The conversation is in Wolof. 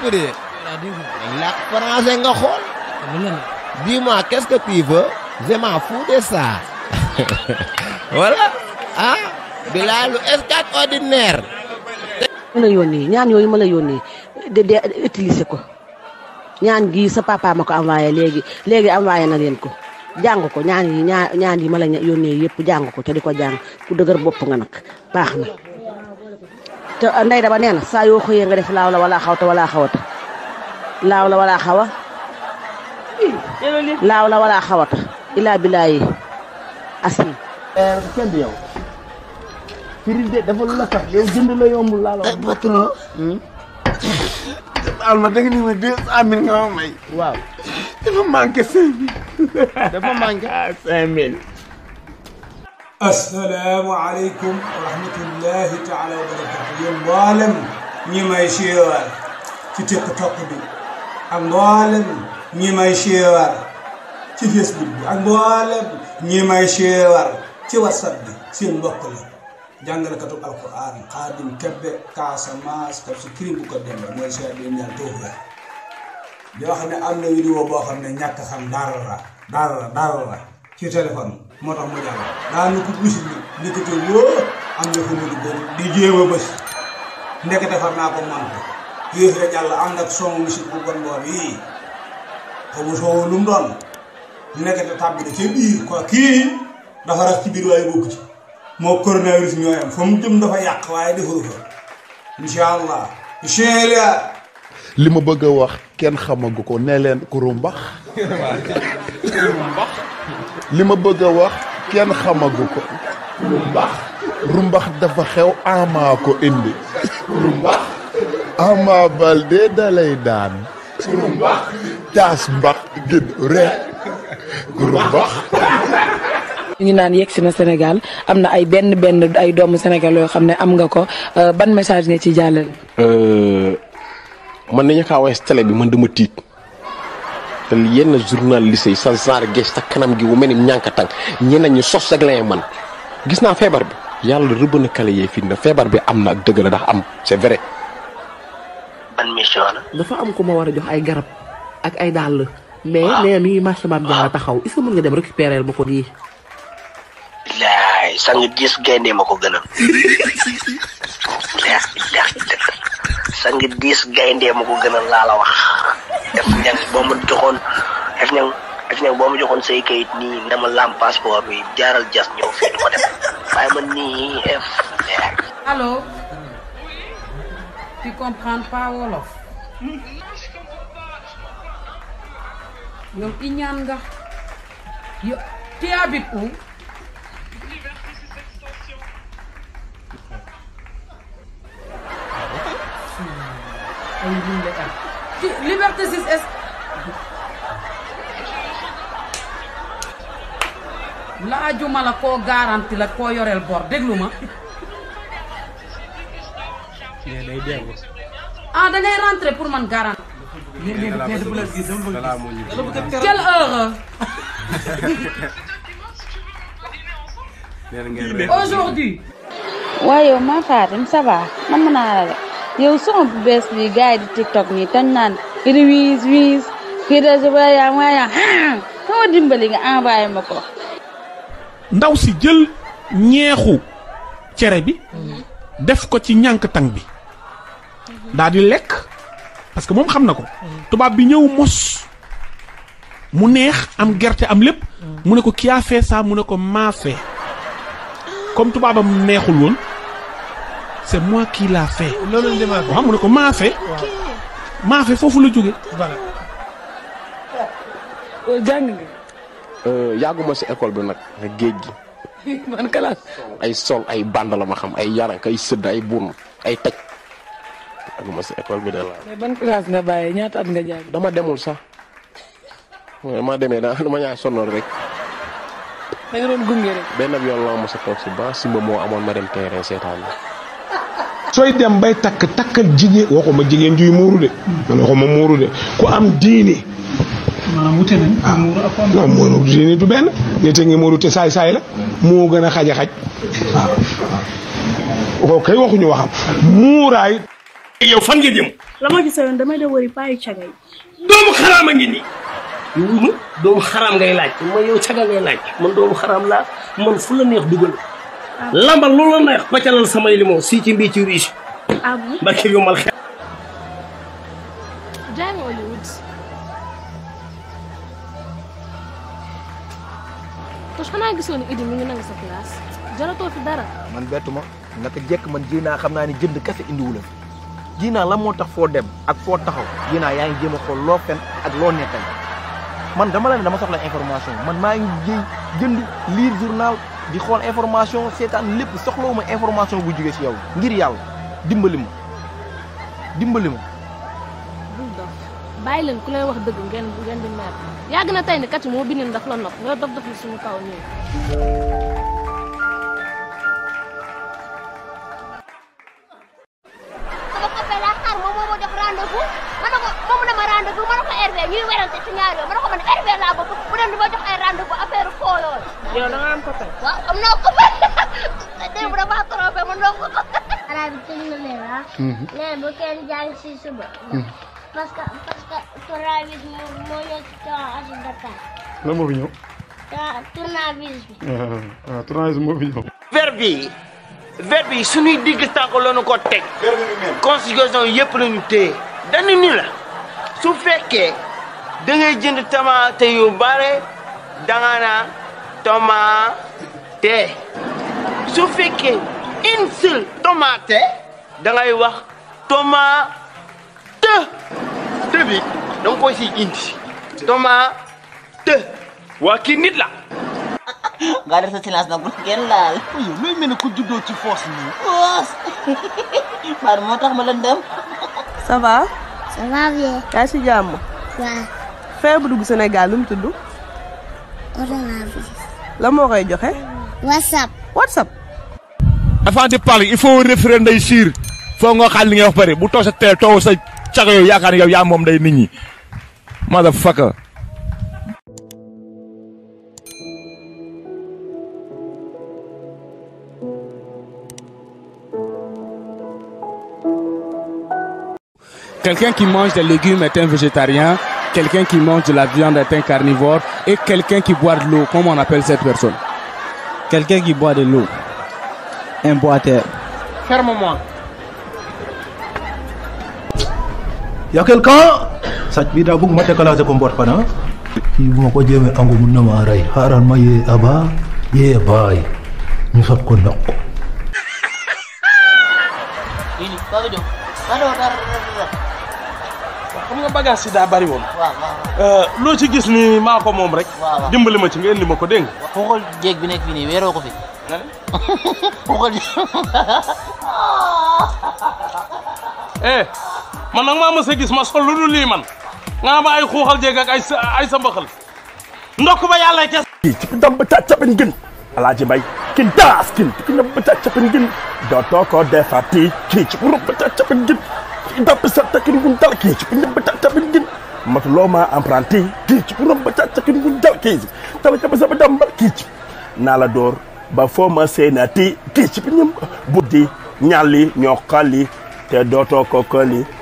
de làkk français nga xool dis-moi qu'est-ce que tu veux je m'en fous de ça voilà ah Bilal escate ordinaire ma la yónnee ñaan yooyu ma la yónnee de de utiliser ko ñaan gi sa papa ma ko envoyé léegi léegi envoyé na leen ko jàng ko ñaan yi ñaan ñaan yi ma la yónnee yëpp jàng ko te di ko jàng ku dëgër bopp nga nag baax na te ndey dama nee na saa yoo xëyee nga def laaw la wala xawta wala xawata laaw la wala xawa laaw la wala xawata ilaa bilaayi asim kenn yow firil de dafa lu la sax yow jënd la yombul laa la wax patron al ma dégg ni ma deux cent mille nga ma may waaw dafa manqué cinq mille dafa manqué cinq mille assalaamu aleykum wa rahmatullahi taala wa barakatu yéen mboolem ñi may siiwal ci tiktok bi ak mboolem ñi may siiwal ci facebook bi ak mboolem ñi may siiwal ci whatsapp bi seen mbokk la jàngalekatu alquran xaadim kebbe Casamance kab si kiri bu ko dembe mooy seet bi ñaan tawfeex di wax ne am na vidéo boo xam ne ñàkk xam dara la dara la dara la ci téléphone moo tax mu jàll daa nu ko bisi bi ndekete woo am na fu mu duggoon di jéem a bës ndekete far naa ko mante yéex la jàll ànd ak son musique bu bon boobu yii xamu soowu lu mu doon ndekete tàbbi da ca biir quoi kii dafa rax ci biir waaye bokk ci moo coronavirus ñoo yam fa mu jëm dafa yàq waaye defaru fa incha allah incha allah li ma bëgg a wax kenn xamagu ko ne leen kurumbax li ma bëgg a wax kenn xamagu ko rumbax rumbax dafa xew ama ko indi rumbax ama balde dalay daan rumbax taas mbax gën rek kurumbax ñu ngi naan yegg si na Sénégal am na ay benn benn ay doomu Sénégal yoo xam ne am nga ko ban message nga ci jàllale. man nañu kaa wees télé bi man dama tiit te yenn journaliste yi sa genre gees sa kanam gi wu mel ni ñànkatang ñeneen ñi sos rek lañuy man gis naa feebar bi yàlla rëbb na kale yee fii na feebar bi am na ak dëgg la ndax am c'est vrai. ban mission la. dafa am ku ma war a jox ay garab ak ay dàll. mais nee mi ngi marché Mame Diarra taxaw est-ce que mën nga dem récupérer ma ko nii. laay sang diis gaynde ma ko gënal. leex leex sang diis gaynde ma ko gënal laa la wax. def ñang boo ma joxoon def ñang def ñang boo ma joxoon say kayit nii na ma lam passeport bi jaaral jas ñëw fii du ko def waaye man nii f. Allô Tu comprends pas wolof yow iñaan nga yo tu habites où ay Lille am ci Liberté 6 est laajuma la koo garanti la koo yoreel bor déglu ma nee day dellu ah da ngay rentrer pour man garanti quelle heure aujourd'hui waaye yow maa Fatim ça va man mën naa la de yow son bu bees bi gars yi di tiktok nii tañ naan kii wiis wiis kii de waaye waaye moo dimbali nga envoyé ma ko. ndaw si jël ñeexu cere bi def ko ci ñànk tang bi daal di lekk parce que moom xam na ko tubaab bi ñëw mos mu neex am gerte am lépp mu ne ko qui a fait ça mu ne ko maa fait comme tubaabam neexul woon c'est moi qui l'a fait loolu la maa waaw mu ne ko maa fait maa fait foofu la jóge voilà jàng nga. yàgguma si école bi nag nga géej gi man kalaas. ay sol ay band la ma xam ay yarank ay sëdd ay buun ay taj yàgguma si école bi de la mais ban classe nga bàyyi ñaata at nga jàng. dama demul sax dama demee daa dama ñaa sonnoon rek da nga doon gunge rek. benn yoon la ma sa toog si ba simba moo amoon ma dem terrain seetaan la sooy dem bay takk takkal jigéen waxuma jigéen juy muuru de man waxuma muuru de ku am diini maanaam wute nañ ak muuru ak non muuru diini du benn nit a ngi muuru te saay saay la moo gën a xaj a xaj waaw kay waxuñu waxam muuraay yow fan nga jëm la ma ci sayoon damay de wëri paayu caga yi doomu xaraam a ngi nii wuy ma doomu xaraam ngay laaj ma yow caga ngay laaj man doomu xaraam laa man fu la neex dugal lambal loolu la neex pacalal samay limon si ci mbii ci riche ah bon barke yomal xel jaay ma Hollywood tos xanaa gisoo ni Idi mi ngi nangu sa place jaratoo fi dara man bettu ma naka jekk man ji naa xam naa ni jënd kese indiwu la fi ji naa la moo tax foo dem ak foo taxaw ji naa yaa ngi jéem a xool loo fen ak loo nekkal man dama la ne dama soxla information man maa ngi jëy jënd lire journal di xool information seetaan lépp soxlawuma information bu jóge si yow ngir yàlla dimbali ma dimbali ma bul dof bàyyi leen ku lay wax dëgg ngeen ngeen di mer yàgg na tey ni kat moo bindin daf la nopp nga dof dof li suñu kaw ñëw sama copain laa xaar moom moo ma jox rendez-vous ma ne ko moom dama rendez-vous ma ne ko Hervé ñuy werante ci ñaar yooyu ma ne ko man Hervé laa bëgg mu dem di ma jox ay rendez-vous affaire foo yooyu. yow da nga am copain waaw am naa copain démb damaa trompé ma ndoo ko. xanaa bi tëj na leen ah. nee bu kenn jàng si suba. parce que parce que tournavise moo moo ñëw ci tournage de Dakar. lan moo fi ñëw. Tour- tournavise bi. ah ah tournage moo fi ñëw. verbe bi verbe yi suñuy digg tànk lañu ko teg conjugation yëpp lañu téye dañu ni la su fekkee da ngay jënd tomate yu bare danga naan tomate su fekkee une seule tomate da ngay wax tomate te bi da nga koy siy indi tomate waa kii nit la nga def sa silence nag bu kenn laal. yow looy mel ne ku juddoo ci force nii. foos. Fatou moo tax ma lëndëm. ça va. ça va bien. yaa ngi si jàmm. waaw. feebar bu dugg Sénégal lu mu tudd. coronavirus. la moo koy joxe. whatsapp. whatsapp. avant de parler il faut référé nday siir foo nga xaal li ngay wax pare bu toog sa teel toog sa caga yow yaakaar ne yow yaa moom day nit ñi motherfucker Quelqu'un qui mange des légumes est un végétarien, quelqu'un qui mange de la viande est un carnivore, et quelqu'un qui boit de l'eau, comment on appelle cette personne Quelqu'un qui boit de l'eau. Un boiteur. Ferme-moi. y'a quelqu'un sàcc bi daa bëgg ma déclencher ko mboot fana kii bu ma ko jéemee angu mun na maa rey xaaral ma yee aba yee baay ñu sot ko ndox Ini Papa Diop. Aduh, dar dar dar. xam nga bagage si daa bari woon waaw waaw. loo ci gis ni maa ko moom rek waaw waaw. dimbali ma ci nga indi ma ko dégg nga Foo xool jéeg bi nekk fii nii weeroo ko fi. Foo xool eh man nag maa mës a gis ma sol lu dul lii man nga ma ay xuuxal jéeg ak ay sa ay sa mbaxal ndokk ba yàlla kes kii ci ndam ba ca capin gën alaaji mbay kin daas kin ci ndam ba ca capin gën dootoo ko defati kii ci ndam ba ca capin gën ci ndam sa takin gun dal kii ci ndam ba ca capin gën matuloo ma apprenti kii ci ndam ba ca capin gun dal kii tala ca ba sa dam ba kii ci naa la door ba foo ma seenati kii ci ndam buddi ñalli ñoo xalli te dootoo ko këli